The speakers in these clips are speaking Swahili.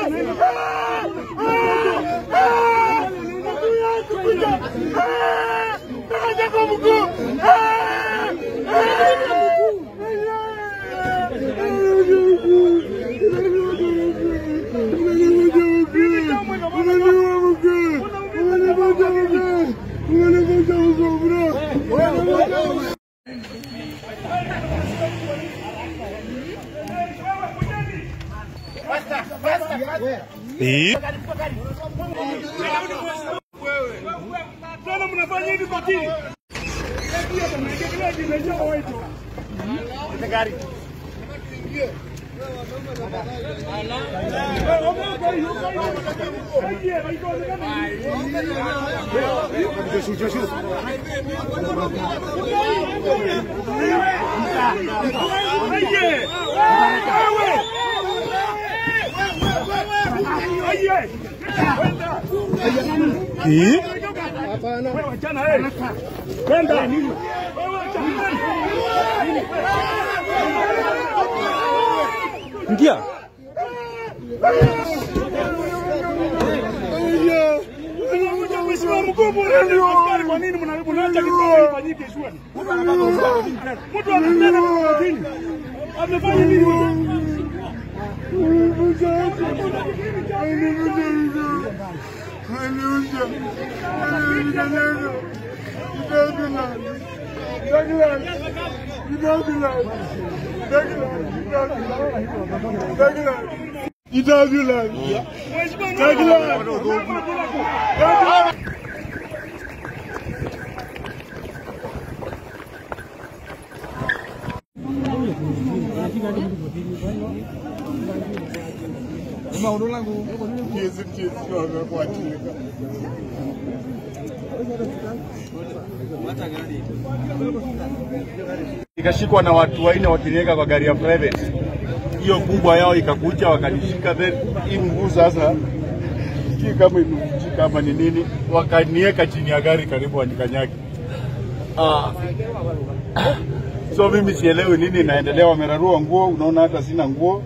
Eh? Tena mnafanya hivi kwa tini. Eh? Ingia. Mheshimiwa mkuu, askari kwa nini mna- mnaacha kikao ifanyike shwari? Mtu anatenda kwa chini. Amefanya nini? ikashikwa na watu wanne wakiniweka kwa gari ya private. Hiyo kubwa yao ikakuja wakanishika, then hii mguu sasa sijui kama imevunjika ama ni nini, wakaniweka chini ya gari karibu wanikanyage. Ah. So mimi sielewi nini inaendelea, wamerarua nguo, unaona hata sina nguo.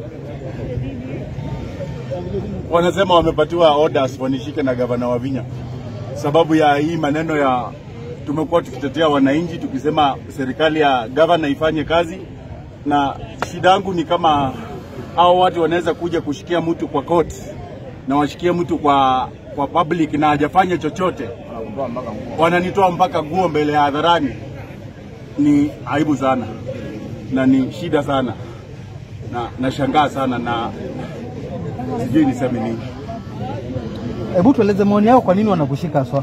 Wanasema wamepatiwa orders wanishike na gavana Wavinya sababu ya hii maneno ya tumekuwa tukitetea wananchi tukisema serikali ya gavana ifanye kazi, na shida yangu ni kama hao watu wanaweza kuja kushikia mtu kwa court na washikie mtu kwa kwa public na hajafanya chochote, wananitoa mpaka nguo mbele ya hadharani. Ni aibu sana na ni shida sana na nashangaa sana na sijui niseme nini. Hebu tueleze maoni yao, kwa nini wanakushika haswa?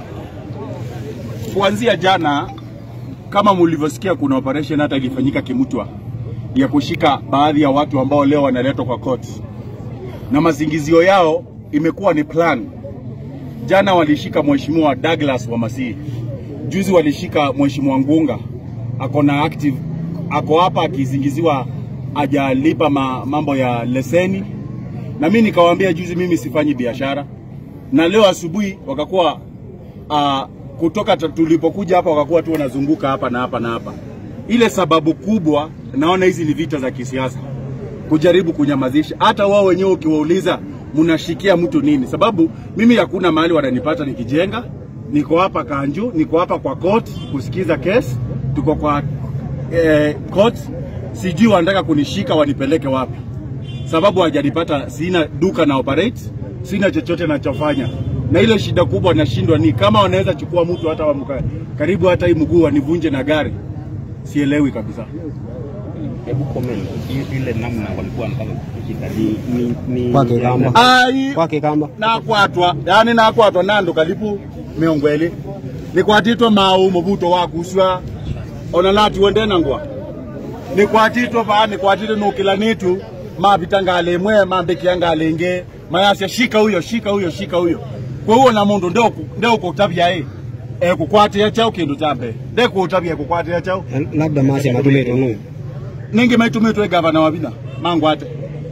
kuanzia jana kama mlivyosikia, kuna operation hata ilifanyika Kimutwa ya kushika baadhi ya watu ambao leo wanaletwa kwa court, na mazingizio yao imekuwa ni plan. Jana walishika mheshimiwa Douglas Wamasi, juzi walishika mheshimiwa Ngunga, ako na active, ako hapa akizingiziwa ajalipa ma, mambo ya leseni, na mimi nikawaambia juzi mimi sifanyi biashara, na leo asubuhi wakakuwa uh, kutoka ta- tulipokuja hapa wakakuwa tu wanazunguka hapa na hapa na hapa. Ile sababu kubwa naona hizi ni vita za kisiasa, kujaribu kunyamazisha. Hata wao wenyewe ukiwauliza mnashikia mtu nini? Sababu mimi hakuna mahali wananipata nikijenga, niko hapa Kanju, niko hapa kwa court kusikiza kesi, tuko kwa eh, court. Sijui wanataka kunishika wanipeleke wapi, sababu hajanipata, sina duka na operate, sina chochote nachofanya, na ile shida kubwa nashindwa ni kama wanaweza chukua mtu hata wa mka- karibu hata hii mguu wanivunje na gari, sielewi kabisa. Hebu comment i- ile namna walikuwa wanataka kushika ni ni ni Kwake kamba. Ai, kwake kamba nakwatwa yani nakwatwa nando kalipu miongweli nikwatitwe mau muvuto wakuswa ona lati wendena ngwa nikwatitwe va nikwatitwe nukila nitu mapita ngale imwe mambikia ngale ingi mayasya shika huyo shika huyo shika huyo kwa huo na mundu ndeo kutavya i ekukwatia chau kindu cha mbere ndekutavya ekukwatia chau labda masi matumeto nu ningi maitumitwe gavana wavina mangwate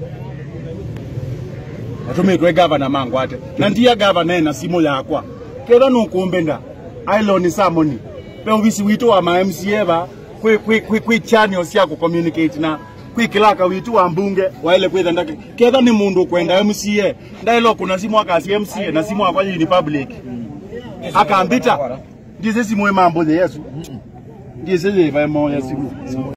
atumitwe gavana mangwate na ndia gavana ena simu yakwa ketha nukumbenda ailoni samoni pe uvisi witu wa ma MCA va kwi kwi kwi kwi channel cia ku communicate na kwikilaka witu wa mbunge waile kwitha ndake ketha ni mundu kwenda MCA ndailo kuna simu akasi MCA na simu akwa ni public akambita ndize simu mambo yesu ndize va moya simu